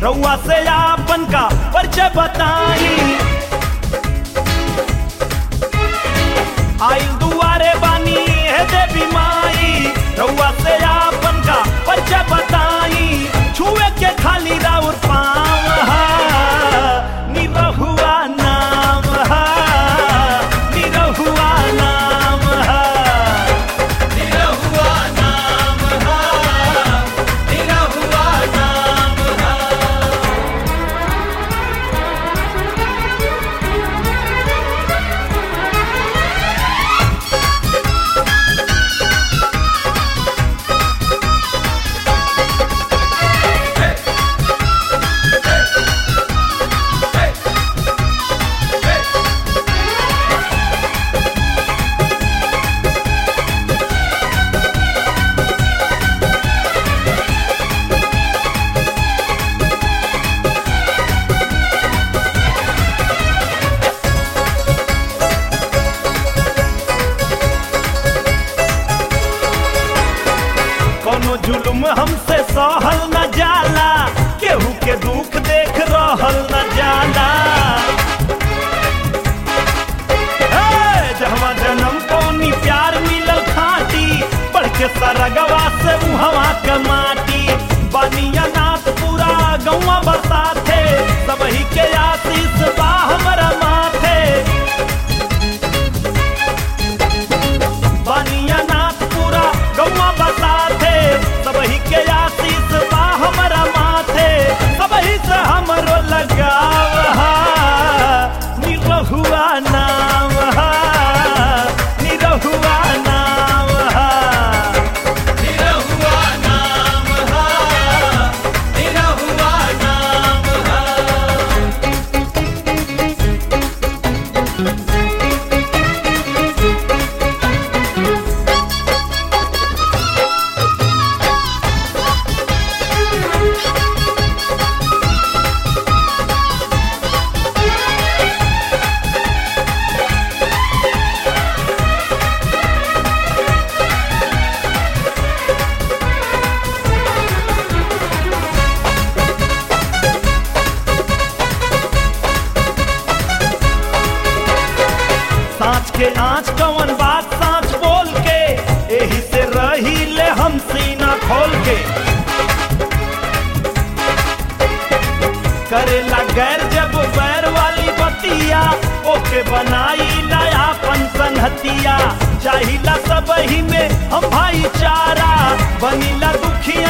रउआ से आपन का परिचय बताई आइल दुआरे बानी है देवी माई रउआ से आपन का परिचय बताई छुए के खाली राउर पाँव हा निरहुआ नाम हा निरहुआ नाम हा निरहुआ नाम हा निरहुआ नाम हा कोनो जुल्म हमसे सहल न जाला केहू के दुख देख रहल न जाला हे, जहवा जन्म कोनी प्यार मिलल खाटी बढ़ के सरगवा से उहवा के माटी बनिया नाथ पूरा गौवा बरसाथे सबही के आशीष बा हमरा माथे बनिया नाथ पूरा गौवा बसाथे सबही के आशीष बा हमरा माथे सबही से हमरो लगाव हा निरहुआ नाम हा निरहुआ नाम हा निरहुआ नाम हा निरहुआ नाम हा साँच के आँच कवन बात साँच बोल के एही से रही ले हम सीना खोल के करेला गैर जब बैर वाली बतिया ओके बनाई नयापन संहतिया चाहिला सब ही में हम भाईचारा बनीला दुखिया